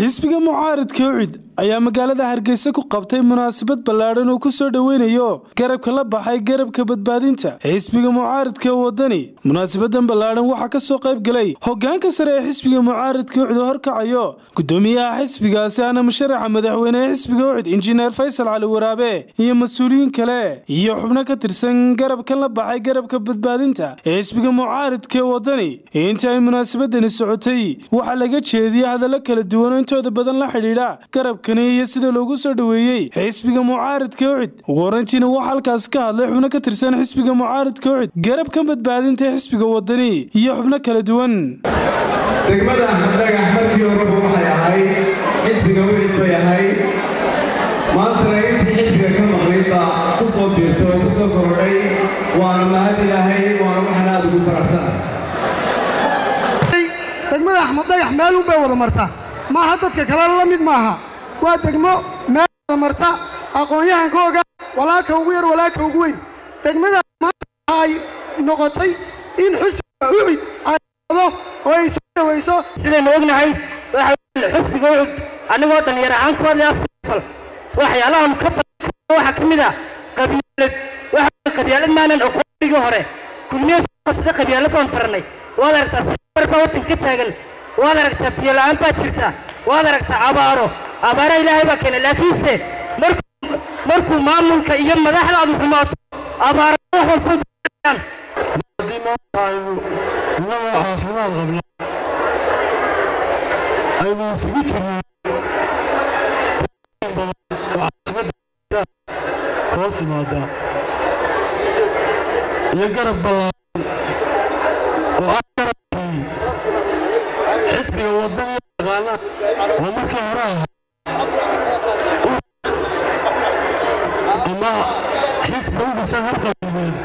xisbiga mucaaridka ucid ayaa magaalada hargeysa ku qabtay munaasabad ballaadhan oo ku soo dhoweynayo garabka la baxay garabka badbaadinta xisbiga mucaaridka wadani munaasabadan ballaadhan waxaa ka soo qayb galay hogaanka sare ee xisbiga mucaaridka ucid oo horkacayo gudoomiyaha xisbigaasi ana musharaxa madaxweynehe xisbiga ucid injineer faysal cali waraabe iyo mas-uuliyiin kale iyo xubno ka tirsan garabkan la baxay garabka badbaadinta ee xisbiga mucaaridka wadani intii ay munaasabadani socotay waxaa laga jeediyey hadallo kala duwan oo intooda badan la xidhiidha garabkani iyo sida loogu soo dhoweeyey xisbiga mucaaridka ucid ugu horeyntiina waxaa halkaas ka hadlay xubno ka tirsan xisbiga mucaaridka ucid garabkan badbaadinta ee xisbiga wadani iyo xubno kala duwan degmada dhagax markii horeba waxay ahayd xisbiga ucid bay ahayd maantana intii xisbiga ka maqnayd baa ku soo biirtay oo ku soo korodhay waana mahad ilaahay waana waxaan aad ugu faraxsanahay degmada axmed dhagax meel un bay wada marta maaha dadka kale la mid maaha waa degmo meel wada marta aqoon-yahanka ogaa walaalka ugu yar walaalka ugu weyn degmada maanta ay noqotay in xusbiga ucid ay do oo ay soo dhawayso sidaynu ognahay waxa xusbiga ucud annagoo dhallinyar ahaan ku hadlay afal waxyaalahan ka badan waxaa ka mid ah qabyaalad waxa qabyaalad maanan aqoonigii hore kulmiye soo qabsada qabyaalad baan baranay waad aragtaa safar baa waddanka ka taagan waad aragtaa biyo la'aan baa jirta waad aragtaa abaaro abaara ilaahay baa keena laakiinse markuu markuu maamulka iyo madaxdaadu xumaato abaaro wax walba jiraan haddii maanta aynu innagoo caafimaad qabna aynu isugu jirno badan oo caasimada hoos yimaada iyo garab ballaaran oo ah garabkii xisbiga wadaniya yaqaana oo markii hore ahaa ama xisbi u dhisan hal qabiileed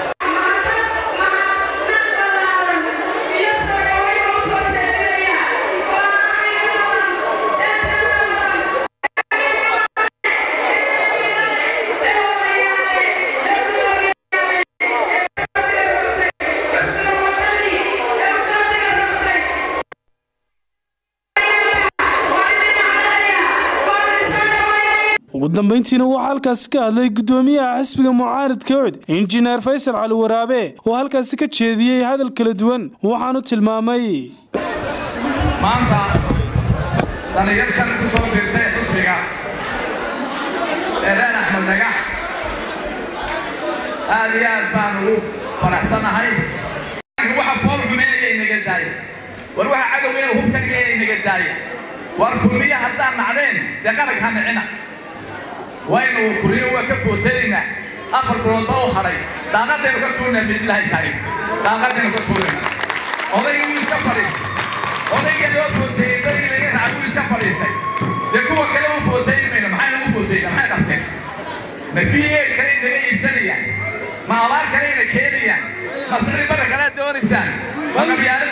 ugu dambayntiina waxaa halkaasi ka hadlay gudoomiyaha xisbiga mucaaridka ucid injineer faysal cali waraabe oo halkaasi ka jeediyey hadal kala duwan waxaanu tilmaamay maanta dhallinyartan ku soo birtay xusbiga ee reer axmed dhagax aad iyo aad baan ugu faraxsanahay waxa fool xumeeyay naga daaya war waxa cadowgeena hubkanigeena naga daaya war kulmiye haddaan nacdeen dee qaranka ha nicina waynu kuriyo waa ka footaynaa afar biloodba u hadhay daaqadaynu ka tuurnaa biidlaahi tahay daaqadaynu ka tuurnayna odayga wuu iska fadhiistay odayga loo footeeyey berigii laga racay wuu iska fadhiistay dee kuwa kale u footayni mayno maxay nagu footayna maxay qabteen ma v a kale inaga iibsanayaan ma abaar kale ina keenayaan ma sicri barra kalea doonaysaan ma qabyaalad